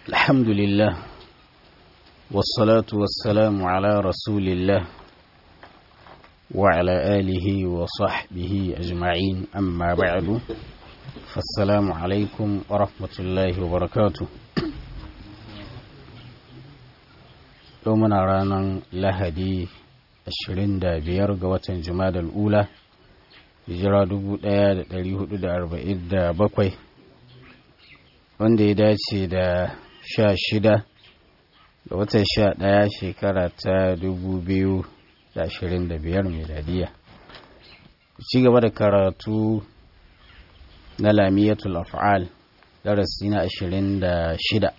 الحمد لله والصلاة والسلام على رسول الله وعلى آله وصحبه أجمعين أما بعد فالسلام عليكم ورحمة الله وبركاته يومنا رانا لهدي ashirin da biyar ga watan jumadal ula hijira dubu ɗaya da ɗari hudu da arba'in da bakwai wanda ya dace da sha shida ga watan sha ɗaya shekara ta dubu biyu da ashirin da biyar miladiya ci gaba da karatu na lamiyatul af'al darasi na ashirin da shida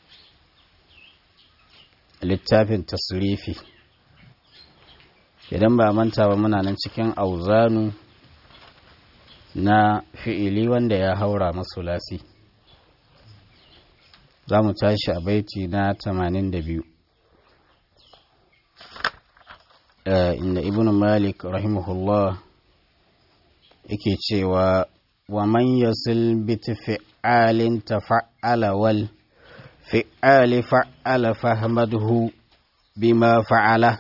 littafin tasrifi idan ba manta ba muna nan cikin auzanu na fi'ili wanda ya haura masulasi za mu tashi a baiti na 82 inda ibn malik rahimahullah yake cewa wa man yasil biti fi'alin tafa'ala wal fi'ali fa'ala fahmadhu bima fa'ala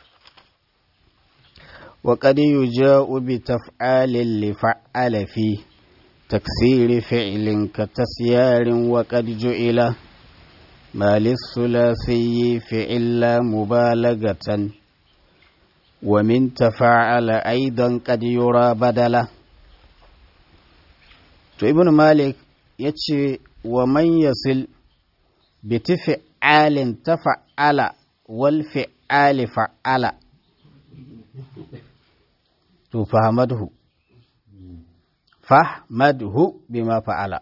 وقد يجاء بتفعال لفعل في تكسير فعل كتسيار وقد جئل ما للثلاثي فعل مبالغة ومن تفعل أيضا قد يرى بدلا to ibn malik ya ce wa man yasil bi tafi'alin tafa'ala wal fi'ali fa'ala to fahamadhu fahmadhu bima fa'ala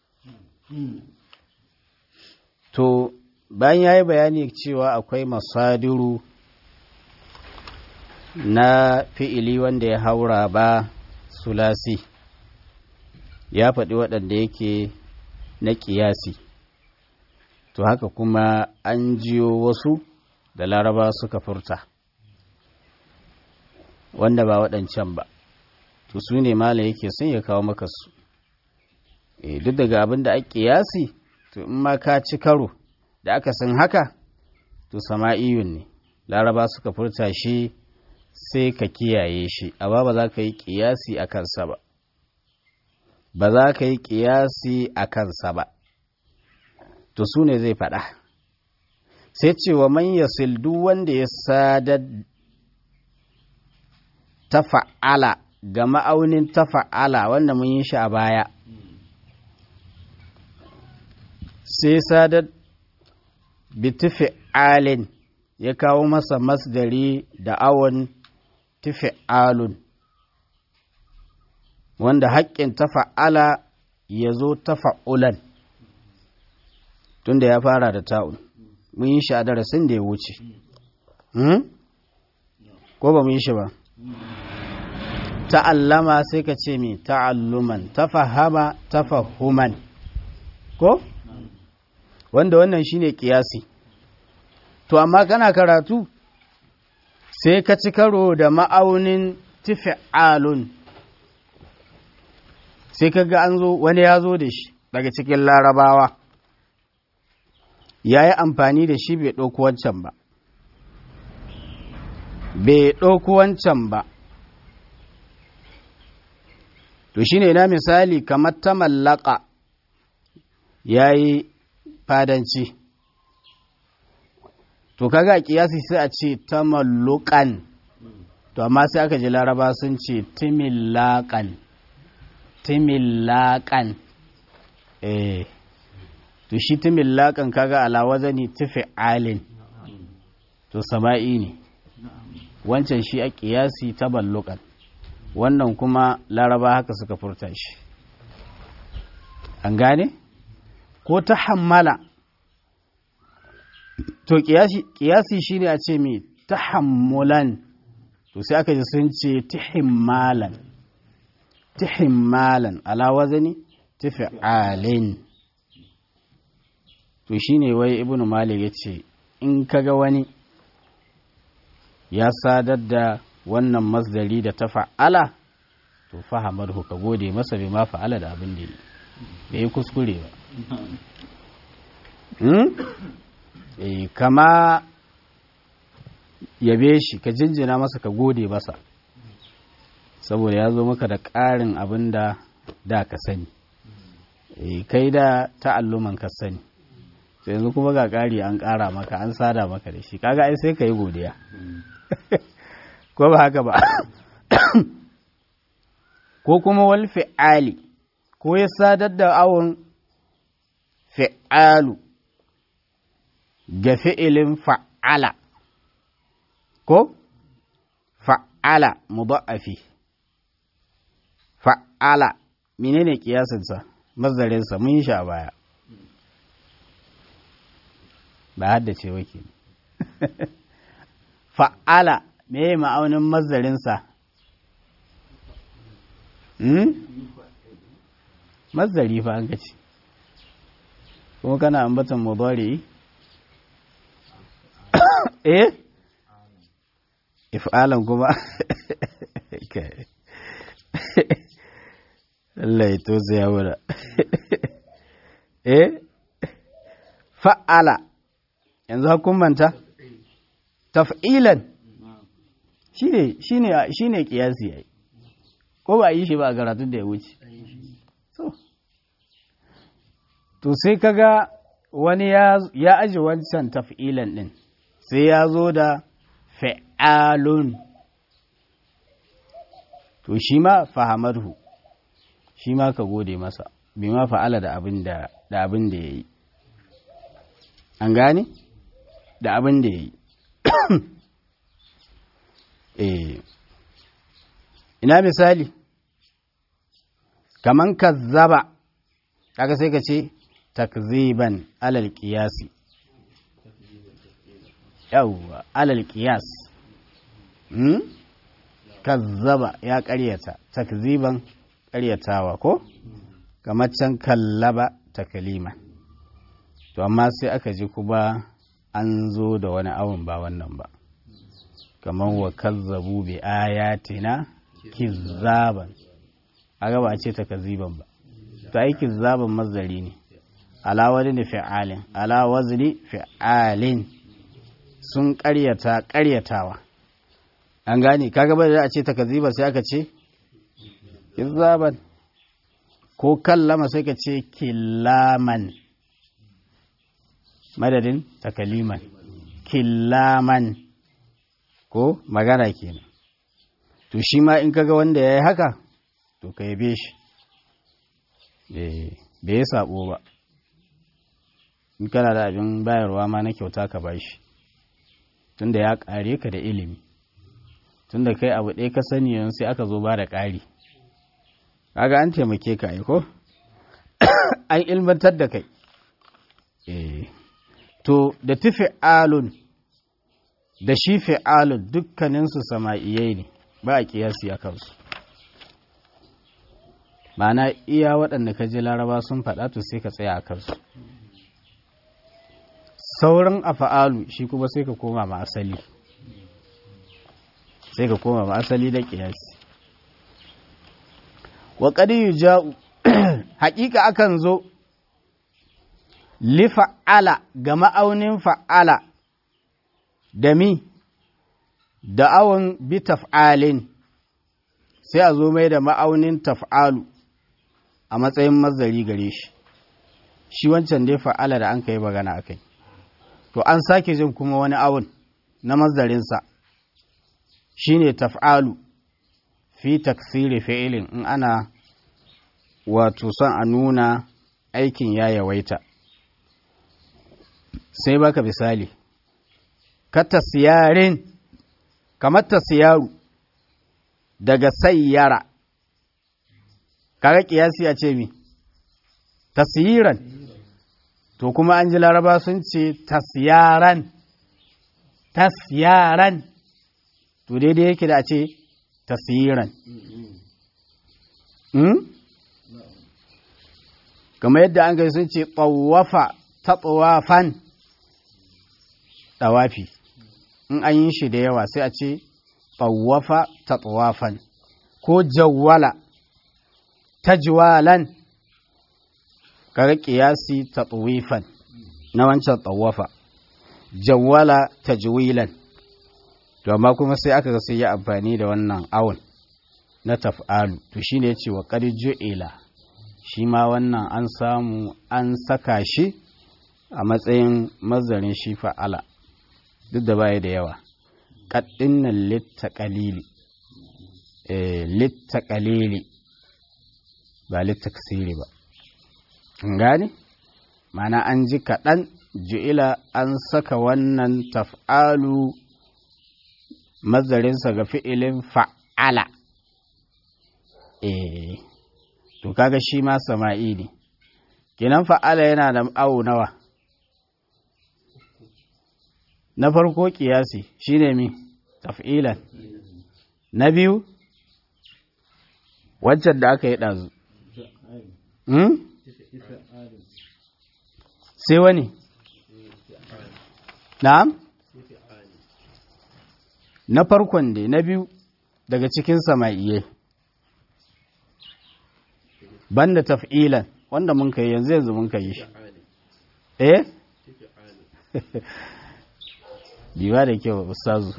to bayan yayi bayani cewa akwai masadiru na fi'ili wanda ya haura ba sulasi ya faɗi waɗanda yake na ƙiyasi to haka kuma an jiyo wasu da laraba suka furta wanda ba waɗancan ba to su ne mala yake sun ya kawo maka su e, duk daga abin da ake yasi to in ma ka ci karo da aka san haka to sama'iyun ne laraba suka furta shi sai ka kiyaye shi amma ba za ka yi kiyasi a kansa ba ba za ka yi kiyasi a kansa ba to su ne zai faɗa sai cewa man yasil duk wanda ya sadar tafa'ala ga ma'aunin tafa'ala wanda mun yi shi a baya sai sadar bitifi'alin ya kawo masa masdari da awon tifi'alun wanda haƙƙin tafa'ala ya zo tafa'ulan tunda ya fara da ta'un mun yi shi a darasin da ya wuce ko ba mun yi shi ba ta'allama sai ka ce mi ta'alluman tafahama tafahuman ko wanda wannan shine kiyasi to amma kana karatu sai ka ci karo da ma'aunin tifi'alun sai ka ga an zo wani ya zo da shi daga cikin larabawa ya yi amfani da shi bai ɗauki wancan ba bai ɗauki wancan ba to shi ne na misali kamar ta mallaka ya yi fadanci to kaga kiyasi sai a ce ta mallukan to amma sai aka ji laraba sun ce timillakan timillakan eh to shi timillakan kaga ala wazani tufi alin to sama'i ne wancan shi a kiyasi ta ballukan wannan kuma laraba haka suka furta shi an gane ko ta hammala to kiyasi shi ne a ce mai ta hammulan to sai aka ji sun ce tihimmalan tihimmalan alawazani tifi'alin to shi ne wai ibn malik ya ce in kaga wani ya sadar da wannan masdari da ta fa'ala to fahamar ka gode masa bai ma fa'ala da abin da yi bai yi kuskure ba eh kama yabe shi ka jinjina masa ka gode masa saboda ya zo maka da ƙarin abin da da ka sani eh kai da ta'alluman ka sani sai yanzu kuma ga ƙari an ƙara maka an sada maka da shi kaga ai sai ka yi godiya ko ba haka ba ko kuma wal fi'ali ko ya sadar da awon fi'alu ga fi'ilin fa'ala ko fa'ala mudha'afi fa'ala menene kiyasinsa mazarinsa mun sha baya ba haddace wake fa'ala me ma'aunin mazarinsa hmm? mazari fa an gaci kuma kana ambatan mudari eh if'alan kuma Allah ya tosa ya wura eh fa'ala yanzu hukumanta taf'ilan shine shine shine kiyasi yayi ko ba yi shi ba a karatun da ya wuce so to sai kaga wani ya ya aji wancan taf'ilan din sai ya zo da fa'alun to shi ma fahamarhu shi ma ka gode masa bi ma fa'ala da abin da da abin da yayi an gane da abin da yayi eh ina misali kaman kazzaba kaga sai ka ce takziban alal qiyasi yawwa alal qiyas hmm? kazzaba ya ƙaryata takziban ƙaryatawa ko kamar can kallaba takalima to amma sai aka ji kuma an zo da wani awon ba wannan ba kamar wa kazzabu bi ayatina kizzaban aga ba a ce takziban ba to ai kizzaban mazari ne ala wani fi'alin ala wazni fi'alin sun ƙaryata ƙaryatawa an gane kaga ba da a ce takaziba sai aka ce kizzaban ko kallama sai ka ce killaman madadin takaliman killaman ko magana kenan to shi ma in kaga wanda ya yi haka to ka yabe shi bai yi sabo ba in kana da abin bayarwa ma na kyauta ka bashi tunda ya kare ka da ilimi tunda kai abu ɗaya ka sani yanzu sai aka zo ba da ƙari kaga an taimake ka aiko an ilmantar da kai to da tufi alun da shi fi'alun dukkaninsu sama'iyai ne ba a kiyasi a kansu ma'ana iya waɗanda ka ji laraba sun faɗa to sai ka tsaya a kansu sauran afa'alu shi kuma sai ka koma ma asali sai ka koma ma asali da kiyasi wa qad ja'u haƙiƙa akan zo li fa'ala ga ma'aunin fa'ala da mi da awon bi taf'alin sai a zo mai da ma'aunin taf'alu a matsayin mazari gare shi shi wancan dai fa'ala da an kai magana akai to an sake jin kuma wani awon na mazarinsa shi ne taf'alu fi taksiri fi'ilin in ana wato son a nuna aikin ya yawaita sai baka misali ka tasiyarin kamar tasiyaru daga sayyara kaga kiyasi a ce mi tasiyiran to kuma an ji laraba sun ce tasyaran tasyaran to daidai yake da a ce tasyiran kamar yadda an gai sun ce tsawafa ta tsawafan ɗawafi in an yi shi da yawa sai a ce tsawafa ta tsawafan ko jawwala ta jiwalan kaga kiyasi ta tsawifan na wancan tsawafa jawwala tajwilan to amma kuma sai aka ga sai ya amfani da wannan awon na taf'alu to shine yace wa qad ju'ila shi ma wannan an samu an saka shi a matsayin mazarin shi fa'ala duk da baya da yawa qaddin nan litta qalili eh litta qalili ba litta kasiri ba an gane mana an ji kaɗan ju'ila an saka wannan taf'alu mazarinsa ga fi'ilin fa'ala eh to kaga shi ma sama'i ne kinan fa'ala yana da awo nawa na farko kiyasi shine mi taf'ilan na biyu wancan da aka yi ɗazu sai wani na'am na farkon dai na biyu daga cikin sama'iye banda taf'ilan wanda mun kai yanzu yanzu mun kai shi eh biwa da kyau ustazu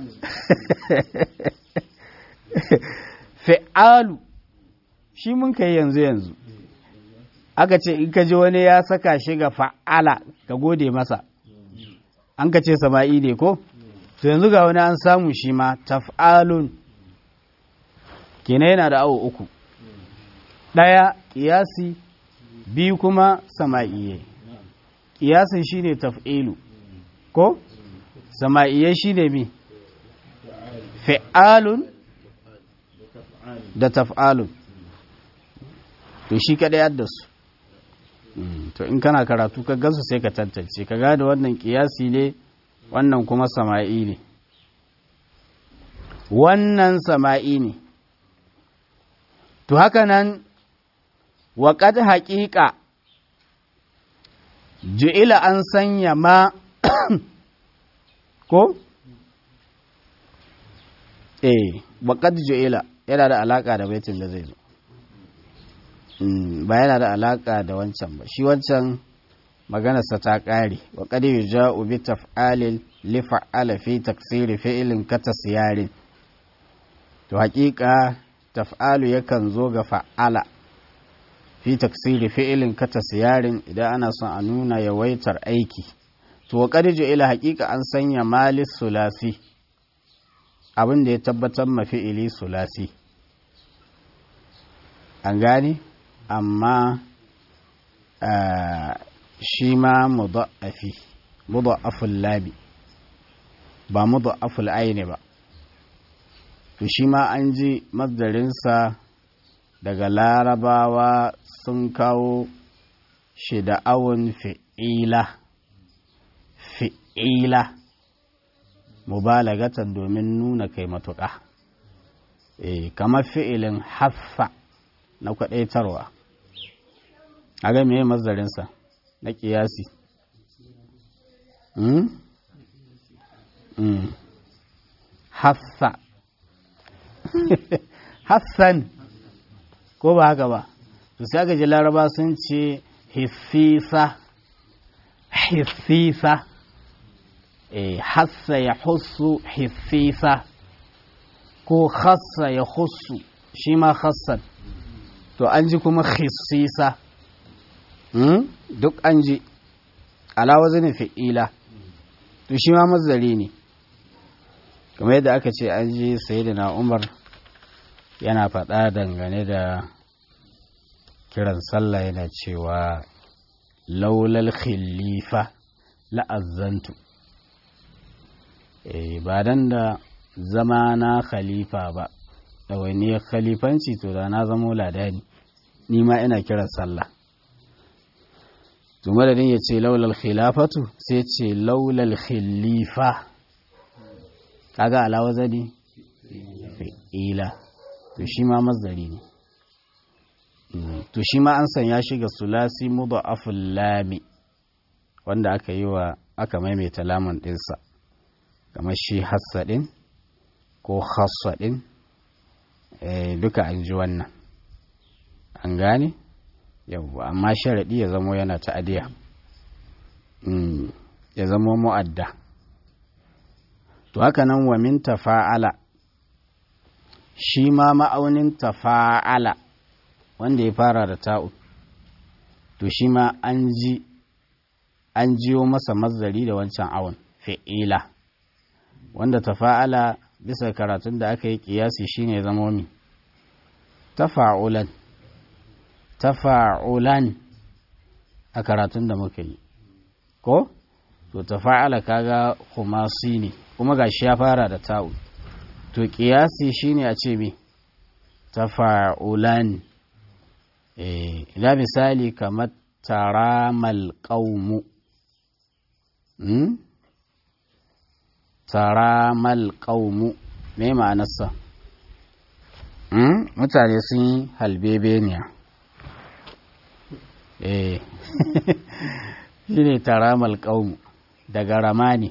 fi'alu shi mun kai yanzu yanzu aka ce in ka ji wani ya saka shi ga fa'ala ka gode masa an ka ce sama'i ne ko to yanzu ga wani an samu shi ma taf'alun kenan yana da awo uku ɗaya ƙiyasi biyu kuma sama'iye ƙiyasin shi ne taf'ilu ko sama'iye shi ne mi fi'alun da taf'alun to shi kaɗai yadda su to in kana karatu ka gansu sai ka tantance ka gada wannan ƙiyasi ne wannan kuma sama'i ne wannan sama'i ne to haka nan waƙad haƙiƙa ju'ila an sanya ma ko? eh waƙad ju'ila yana da alaƙa da baitin da zai zo ba yana da alaƙa da wancan ba shi wancan maganarsa ta ƙare waƙad yi ja'u bi taf'alin lifa'ala fi taksiri fi'ilin kata siyarin to haƙiƙa taf'alu yakan zo ga fa'ala fi taksiri fi'ilin kata siyarin idan ana son a nuna yawaitar aiki to wa qadiju ila haqiqa an sanya malis sulasi abin da ya tabbatar ma fi'ili sulasi an gane amma shi ma mudha'afi mudha'aful labi ba mudha'aful aini ba to shi ma an ji mazdarinsa daga larabawa sun kawo shi da awon fi'ila fi'ila mubalagatan domin nuna kai matuƙa e, kamar fi'ilin haffa na kwaɗaitarwa a ga meye mazdarinsa na ƙiyasi mm? mm. haffa Hassan ko ba haka ba to sai aka ji laraba sun ce hissisa hissisa eh hassa ya hussu hissisa ko khassa ya hussu shi ma khassan to an ji kuma hissisa hmm? duk an ji alawa zane fi'ila to shi ma mazari ne kamar yadda aka ce an ji sayyidina umar yana faɗa dangane da kiran sallah yana cewa laulal khilifa la'azzantu e, ba dan da zama na khalifa ba ɗawainiyar khalifanci to da na zamo ladani ni ma ina kiran sallah to madadin ya ce laulal khilafatu sai ce laulal khilifa kaga alawa zani fi'ila to shi ma mazari ne to shi ma an sanya shi ga sulasi mudha'aful lami wanda aka yi wa aka maimaita lamun ɗinsa kamar shi hassadin ko hassadin duka an ji wannan an gane yawwa amma sharaɗi ya zamo yana ta'adiya ya zama mu'adda to haka nan wa min tafa'ala shi ma ma'aunin tafa'ala wanda ya fara da ta'u to shi ma an ji an jiyo masa mazari da wancan awon fi'ila wanda tafa'ala bisa karatun da aka yi kiyasi shine zama mi tafa'ulan tafa'ulan a karatun da muka yi ko to tafa'ala kaga khumasi ne kuma gashi ya fara da ta'u to kiyasi shine a ce me tafa'ulan eh ila misali kamar taramal qaumu hmm? taramal qaumu me ma'anarsa hmm? mutane sun yi halbebeniya eh shine taramal qaumu daga ramani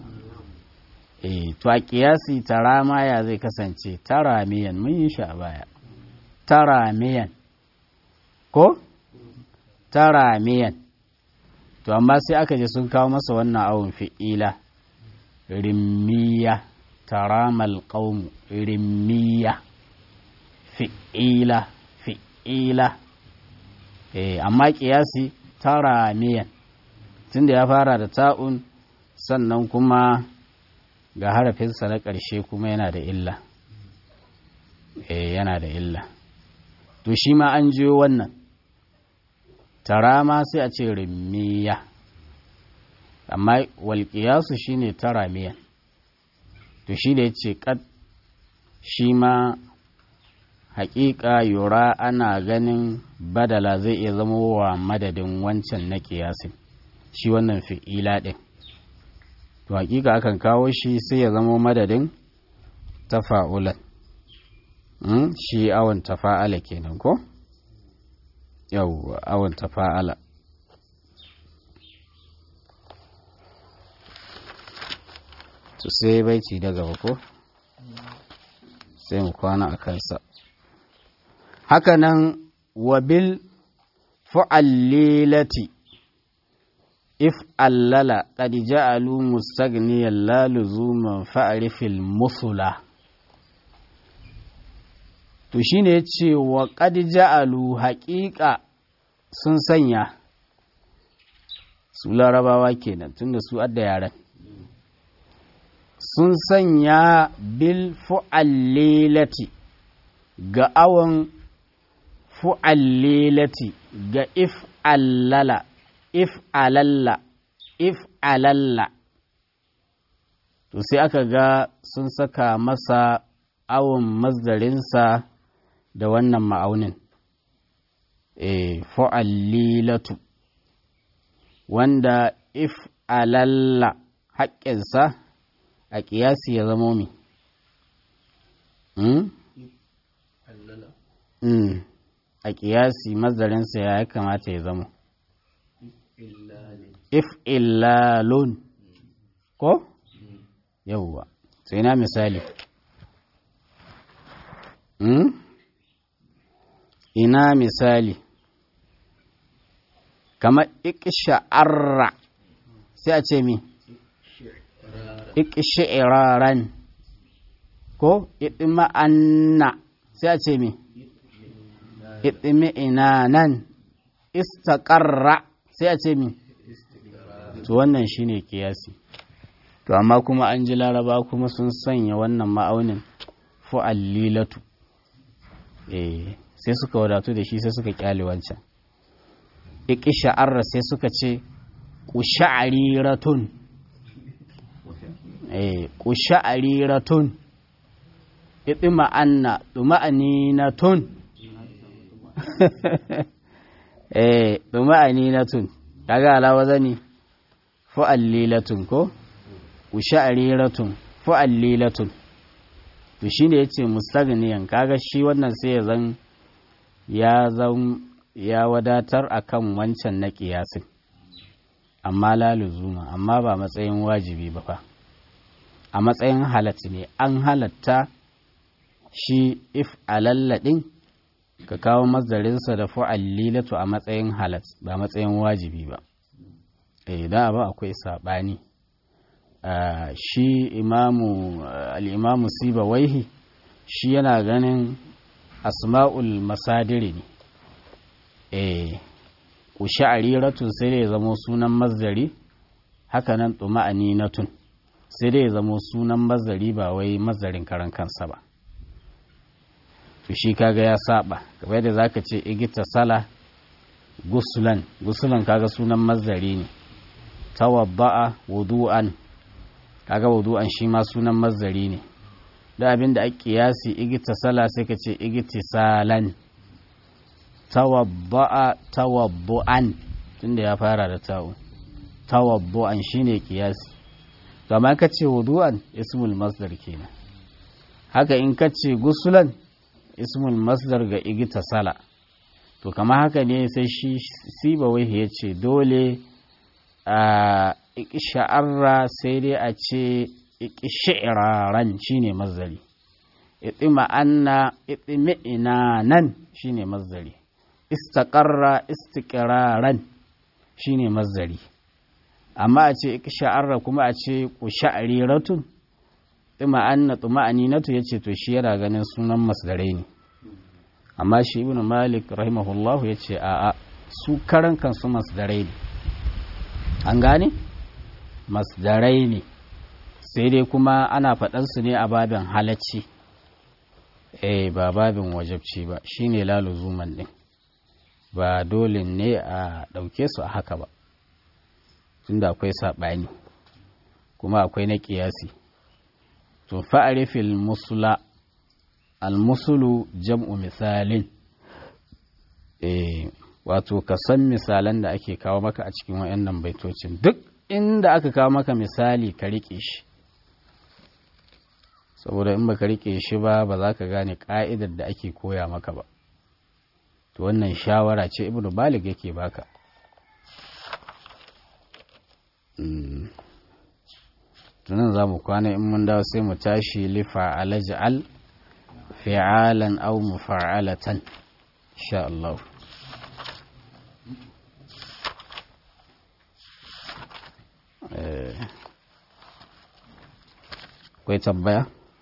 eh to a kiyasi tarama ya zai kasance taramiyan mun yi shi a baya taramiyan ko taramiyan to amma sai aka je sun kawo masa wannan awon fi'ila rimmiya taramal qaumu rimmiya fi'ila fi'ila eh amma kiyasi taramiyan tunda ya fara da ta'un sannan kuma ga harafinsa na ƙarshe kuma yana da illa eh yana da illa to shi ma an jiyo wannan tara ma sai a ce rimmiya amma walƙiyasu shi ne tara miyan to shi da ya ce ƙad shi ma haƙiƙa yura ana ganin badala zai iya zama wa madadin wancan na ƙiyasin shi wannan fi'ila ɗin to haƙiƙa akan kawo shi sai ya zama madadin tafa'ulan shi awon tafa'ala kenan ko? yau awon tafa'ala to sai baici da gaba ko sai mu kwana a kansa hakanan wabil fu'allilati if allala qad ja'alu mustaghniyan la luzuman fa'rifil musula to shine yace wa qad ja'alu haqiqa sun sanya su larabawa kenan tunda su adda yaran sun sanya bil fu'allilati ga awon fu'allilati ga if allala if alalla if alalla to sai aka ga sun saka masa awon mazdarinsa da wannan ma'aunin e fu'allilatu wanda if alalla haƙƙinsa a ƙiyasi ya zamo mi a ƙiyasi mazdarinsa ya kamata ya zamo if illalun ko yauwa sai na misali ina misali kamar iksha'arra sai a ce mi iksha'iraran ko idma'anna sai a ce mi idmi'inanan istaqarra sai a ce mi to wannan shine kiyasi to amma kuma an ji laraba kuma sun sanya wannan ma'aunin fu'allilatu eh sai suka wadatu da shi sai suka kyale wancan iqsha'arra sai suka ce qusha'riratun eh qusha'riratun idma'anna duma'aninatun eh duma'aninatun kaga alawa zani fu'allilatun ko usha'riratun fu'allilatun to shine yace mustaghniyan kaga shi wannan sai ya zan ya zan ya wadatar akan wancan na kiyasin amma la luzuma amma ba matsayin wajibi ba fa a matsayin halatta ne an halatta shi if alalladin ka kawo mazdarinsa da fu'allilatu a matsayin halat ba matsayin wajibi ba eh da ba akwai saɓani shi imamu al'imamu siba waihi shi yana ganin asma'ul masadiri ne eh usha'ariratun sai dai zamo sunan mazdari hakanan tuma'aninatun sai dai zamo sunan mazdari ba wai mazdarin karan kansa ba to shi kaga ya saba kamar da zaka ce igita sala gusulan gusulan kaga sunan mazdari ne tawadda'a wudu'an kaga wudu'an shi ma sunan mazdari ne da abin da ake kiyasi igita sala sai ka ce igtisalan tawadda'a tawaddu'an tunda ya fara da ta'u tawaddu'an shine kiyasi to amma ka ce wudu'an ismul masdar kenan haka in ka ce gusulan ismul masdar ga igita sala to kama haka ne sai shi siba wai ya ce dole a sha'arra sai dai a ce shi'iraran shine mazdari itima anna itimi'ina nan shine mazdari istaqarra istiqraran shine mazdari amma a ce sha'arra kuma a ce kusha'riratun tsima anna tuma'aninatu yace to shi yana ganin sunan masdarai ne amma shi ibnu malik rahimahullahu yace a a su karan kansu masdarai ne an gane masdarai ne sai dai kuma ana faɗan su ne a babin halacci eh ba babin wajabci ba shine laluzuman din ba dole ne a ɗauke su a haka ba tunda akwai saɓani kuma akwai na ƙiyasi to fa'arifil musula almusulu jam'u misalin e, wato ka san misalan da ake kawo maka a cikin wayannan baitocin duk inda aka kawo maka misali ka riƙe shi saboda in baka riƙe shi ba ba za ka gane ƙa'idar da ake koya maka ba to wannan shawara ce ibnu balig yake baka tunan za mu kwana in mun dawo sai mu tashi lifa alaj'al fi'alan aw mufa'alatan insha Allah akwai tambaya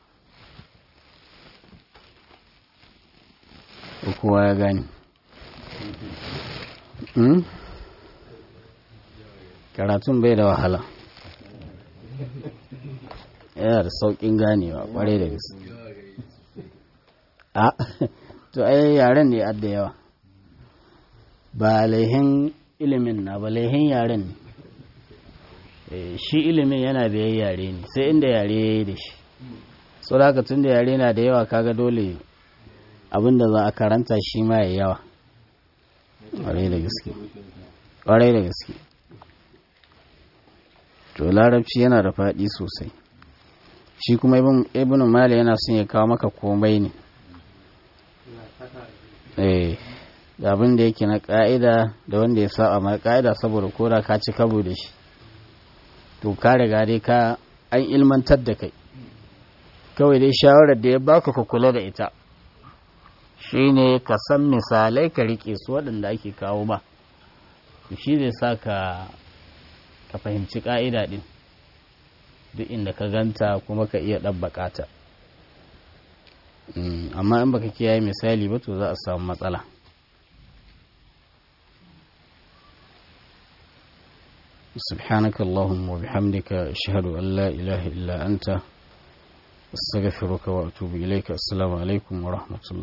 kowa ya gani karatun bai da wahala yana da sauƙin ganewa ƙwarai da gaske a to ai yaren ne adda yawa ba laihin ilimin na ba laihin yaren ne shi ilimin yana biyan yare ne sai inda yare ya yi da shi so da tun da yare na da yawa kaga dole abinda za a karanta shi ma ya yawa ƙwarai da gaske ƙwarai da gaske to larabci yana da faɗi sosai shi kuma ibn mali yana son ya kawo maka komai ne eh da abin da yake na ƙa'ida da wanda ya saba ma ƙa'ida saboda koda ka ci kabo da shi to ka riga dai ka an ilmantar da kai kawai dai shawarar da ya baka ka kula da ita shine ka san misalai ka rike su waɗanda ake kawo ba shi zai sa ka ka fahimci ƙa'ida ɗin duk inda ka ganta kuma ka iya ɗabbaƙa ta amma in baka kiyaye misali ba to za a samu matsala سبحانك اللهم وبحمدك أشهد أن لا إله إلا أنت أستغفرك وأتوب إليك السلام عليكم ورحمة الله